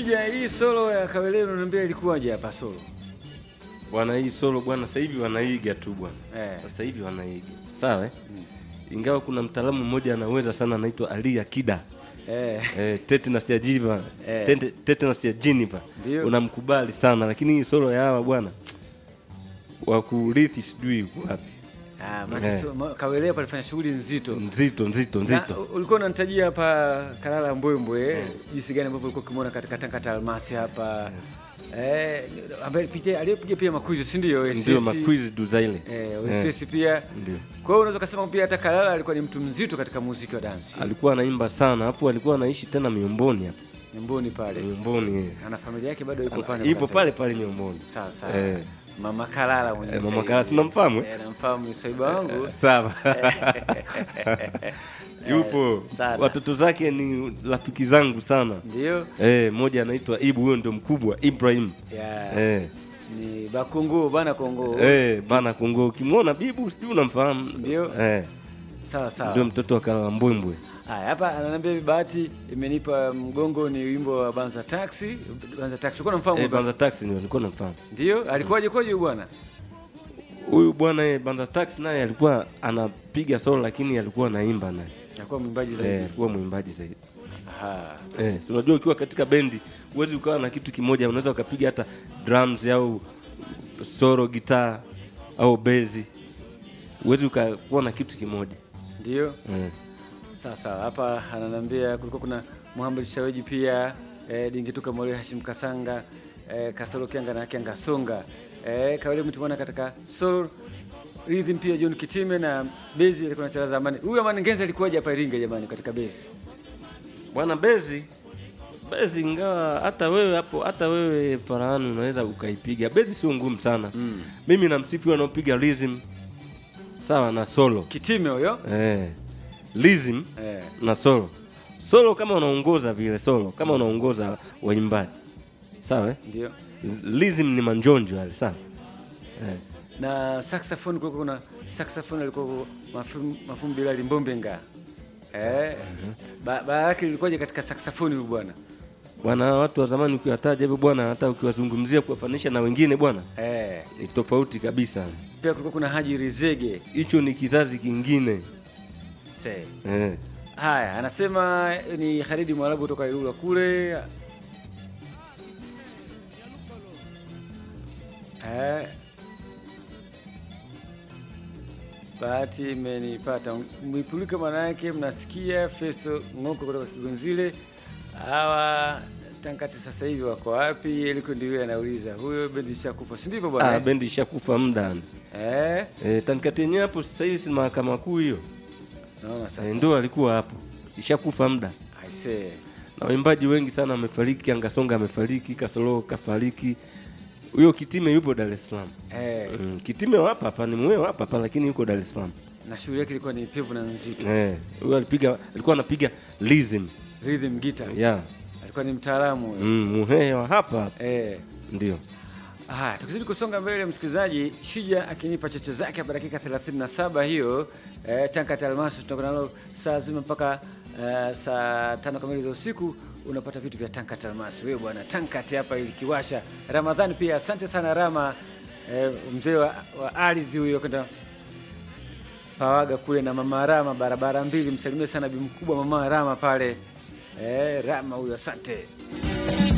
Shija, hii solo ya Kawelelo unaniambia ilikuwaje hapa solo? bwana hii solo bwana sasa hivi wanaiga tu bwana Eh. sasa hivi wanaiga sawa eh? ingawa kuna mtaalamu mmoja anaweza sana anaitwa Ali Akida Eh, eh, tetanus ya jiva Eh. tete- tetanus ya jiniva Ndio. unamkubali sana lakini hii solo ya hawa bwana wakurithi sijui yuko wapi ah, maana Eh. so- ma- Kawelelo palifanya shughuli nzito. nzito nzito Na, nzito u- ulikuwa unanitajia hapa Kalala Mbwembwe jinsi gani ambavyo ulikuwa ukimwona katika Tangata Almasi hapa eh, ambaye pia aliyepiga pia makwizi si ndio? ndio SSC, makwizi duzaile eh, OSS pia. Ndio. Kwa hiyo unaweza kusema pia hata Kalala alikuwa ni mtu mzito katika muziki wa dansi. alikuwa anaimba sana alafu alikuwa anaishi tena miomboni hapa Nyumboni pale. miomboni eh. Ana familia yake bado iko pale. ipo mpaka pale pale miomboni Sawa sawa. Eh. Mama Kalala mwenye Eh, Mama saizi. Kalala, si mnamfahamu, eh? Eh, namfahamu Swaiba wangu. sawa yupo sana. watoto zake ni rafiki zangu sana Ndio. eh, mmoja anaitwa Ibu huyo ndio mkubwa Ibrahim Ya. eh, Ni Bakungu bana Kongo. eh, bana Kongo ukimwona Bibu sijui unamfahamu Ndio. eh, Sawa sawa. ndio mtoto wa Kalala Mbwembwe Haya, hapa ananiambia hivi bahati imenipa mgongo ni wimbo wa Banza Taxi. Banza Taxi. Uko namfahamu? eh, Banza? Banza Taxi ndio nilikuwa namfahamu Ndio, alikuwaje kwaje huyu bwana? huyu bwana eh, Banza Taxi naye alikuwa anapiga solo lakini alikuwa anaimba naye Alikuwa mwimbaji eh, zaidi. alikuwa mwimbaji zaidi Aha. Eh, si unajua ukiwa katika bendi huwezi ukawa na kitu kimoja, unaweza ukapiga hata drums au solo gitaa au bezi, huwezi ukakuwa na kitu kimoja Ndio. eh. Sawa sawa. Hapa ananiambia kulikuwa kuna Muhammad Shaweji pia eh, Dingituka Mole Hashim Kasanga eh, Kasolo Kianga na Kianga Songa eh, Kawale mtu mwana katika soul rhythm pia John Kitime na bezi alikuwa anacheza zamani. Huyu Amani Ngenza alikuwaje hapa Iringa jamani katika bezi? Bwana bezi bezi, ingawa hata wewe hapo, hata wewe Farahani unaweza ukaipiga bezi, sio ngumu sana mm. Mimi namsifu wanaopiga rhythm sawa na solo Kitime huyo eh. rhythm eh. na solo solo, kama unaongoza vile solo, kama unaongoza waimbaji sawa eh? Ndio. Lizim ni manjonjo yale sana eh. na saxophone kulikuwa kuna saxophone alikuwa mafum mafum Bilali Mbombenga eh ba ba yake ilikuwaje katika saxophone huyu bwana Bwana, watu wa zamani ukiwataja hivyo bwana, hata ukiwazungumzia kuwafanisha na wengine bwana, eh ni tofauti kabisa. pia kulikuwa kuna Haji Rizege Hicho ni kizazi kingine se eh. haya anasema ni Khalidi Mwarabu kutoka Ilula kule eh Bahati imenipata mwipulika, maana yake mnasikia. Festo Ng'oko kutoka Kigonzile, hawa Tankati sasa hivi wako wapi? Eliko ndio anauliza huyo, bendi ishakufa, si ndivyo Ah, bwana? bendi ishakufa muda Eh, eh, tanikati yenyewe hapo sasa hivi si mahakama kuu hiyo naona sasa. eh, ndo alikuwa hapo, ishakufa muda, I say na waimbaji wengi sana wamefariki. Angasonga amefariki, Kasolo kafariki, huyo Kitime yupo Dar es Salaam. eh, Mm, Kitime wapa hapa ni mweo hapa hapa, lakini yuko Dar es Salaam. na shughuli yake ilikuwa ni pevu na nzito, Eh, huyo alipiga alikuwa anapiga rhythm. rhythm guitar, Yeah. alikuwa ni mtaalamu huyo. Mm, muhehe wa hapa hapa. Eh, Ndio. Haya, tukizidi kusonga mbele, msikilizaji, Shija akinipa cheche zake hapa dakika 37 hiyo eh, Tankat Almasi tutakuwa nalo saa zima mpaka eh, saa tano kamili za usiku. Unapata vitu vya Tankat Almasi. Wewe bwana Tankat hapa ilikiwasha. Ramadhani pia asante sana Rama eh, mzee wa, wa ardhi huyo kwenda Pawaga kule na mama Rama barabara mbili, msalimie sana bi mkubwa mama Rama pale eh, Rama huyo asante.